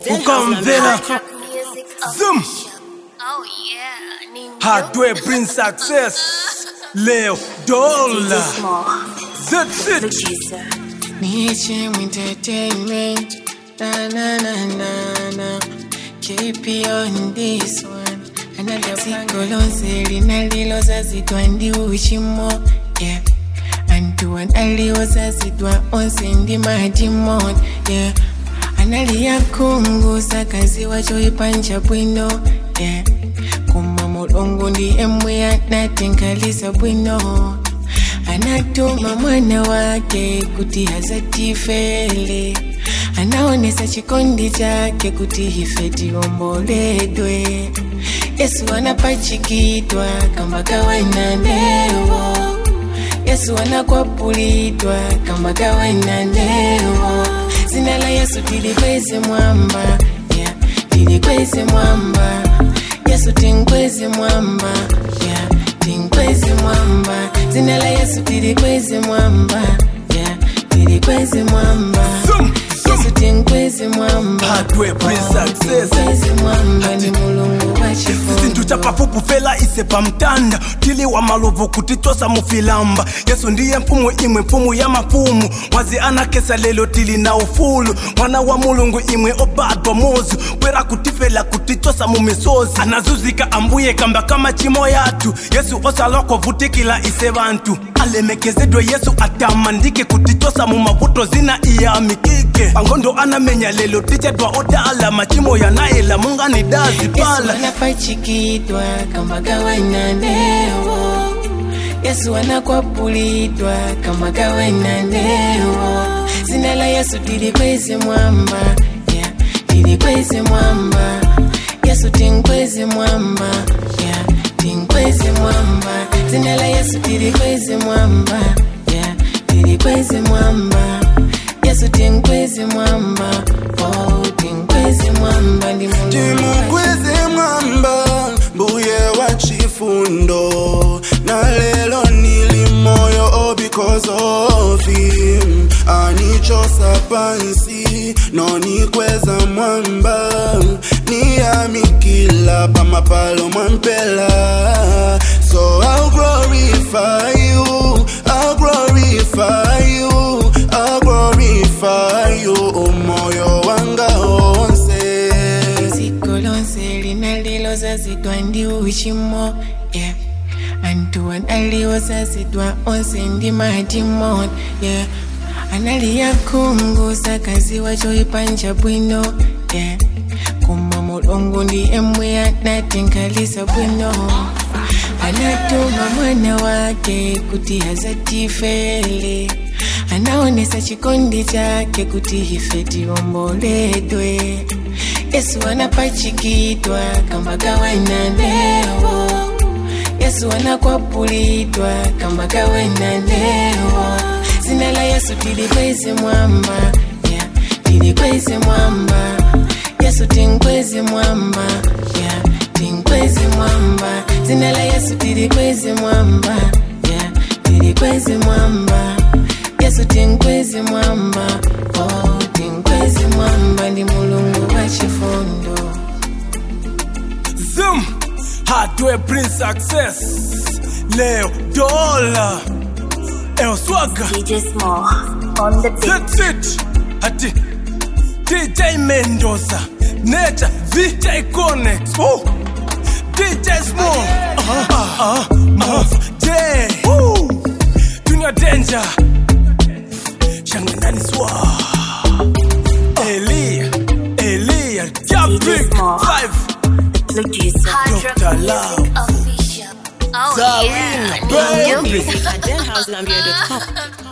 ukamvela Zoom. Oh yeah, Nino. hardware bring success leo dola that's it Producer. Niche entertainment. Na na na na na. Keep you on this one. Another sikolonse linaliloza zitwa ndi uchimo. Yeah. Antuan alioza zitwa onse ndi madimon. Yeah. Analia kungu sakazi wacho ipanja bwino. Yeah. Kuma mulungu ndi emwe anatenkalisa bwino anatuma mwana wake kuti hazatifele anaonesa chikondi chake kuti ife tiomboledwe yesu anapachikidwa kamba kawaina ndewo yesu anakwapulidwa kamba kawaina ndewo zina la yesu tilikweze mwamba yeah. tilikweze mwamba yesu tinkweze mwamba yeah. tinkweze mwamba zina la yesu tilikweze mwamba yeah. tilikweze mwamba Zoom, zoom. yesu tinkweze mwamba Hardware bring success. tinkweze mwamba ni mulungu wa zinthu chifundo chapafupi fela ise pamtanda tiliwa malovu kutitosa mufilamba yesu ndiye mfumu imwe mfumu ya mafumu mwazi anakesa lelo tili na ufulu mwana wa mulungu imwe obadwa mozi kwera kutifela kutitosa mumisozi anazuzika ambuye kamba kama chimo yathu yesu osaloko vutikila ise bantu alemekezedwe yesu atamandike kutitosa mumavuto zina iyamikike pangondo anamenya lelo tichedwa odala machimo yanayela mungani dazi yesu pala anapachikidwa kamba kawaina ndewo yesu anakwapulidwa kamba kawaina ndewo zina la yesu tilikweze mwamba yeah. tilikweze mwamba yesu tinkweze mwamba yeah. tinkweze mwamba zina la yesu tilikweze mwamba yeah. tilikweze mwamba yesu tinkweze mwamba oh, tinkweze mwamba ndi mulungu timukweze mwamba mbuye wa chifundo na lelo nili moyo oh, because of him anichosa pansi nonikweza mwamba niyamikila pamapalo mwampela so I'll glorify you I'll glorify you I'll glorify you moyo wanga onse dziko lonse linalilozazidwa ndi uchimo yeah. anthu analiyozazidwa onse ndi madimon yeah. analiya khungu sakazi wacho ipanja bwino yeah. koma mulungu ndi emwe anatenkalisa bwino anatuma mwana wake kuti hazatifele anaonesa chikondi chake kuti ife tiomboledwe yesu anapachikidwa kamba kawaina ndewo yesu anakwapulidwa kamba kawaina ndewo zina la yesu tilikweze mwamba yeah. tilikweze mwamba yesu tinkweze mwamba yeah. tinkweze mwamba zina la yesu tilikweze mwamba yeah. tilikweze mwamba yesu tinkweze mwamba oh, tinkweze mwamba ndi mulungu wa chifundo Zoom, hardware bring success. Leo dola, El Swagga, DJ Small on the beat. that's it. Hati DJ Mendoza, Neta, VJ Connect, oh, DJ Small, uh-huh, uh-huh, Move, J, woo, Junior Danger, Shangandani Swa, Elia, Elia, Jabrik, Small. Five, Producer. Dr. Love. Official. Oh Zarina, yeah, baby. Nino. Music at denhousegambia.com.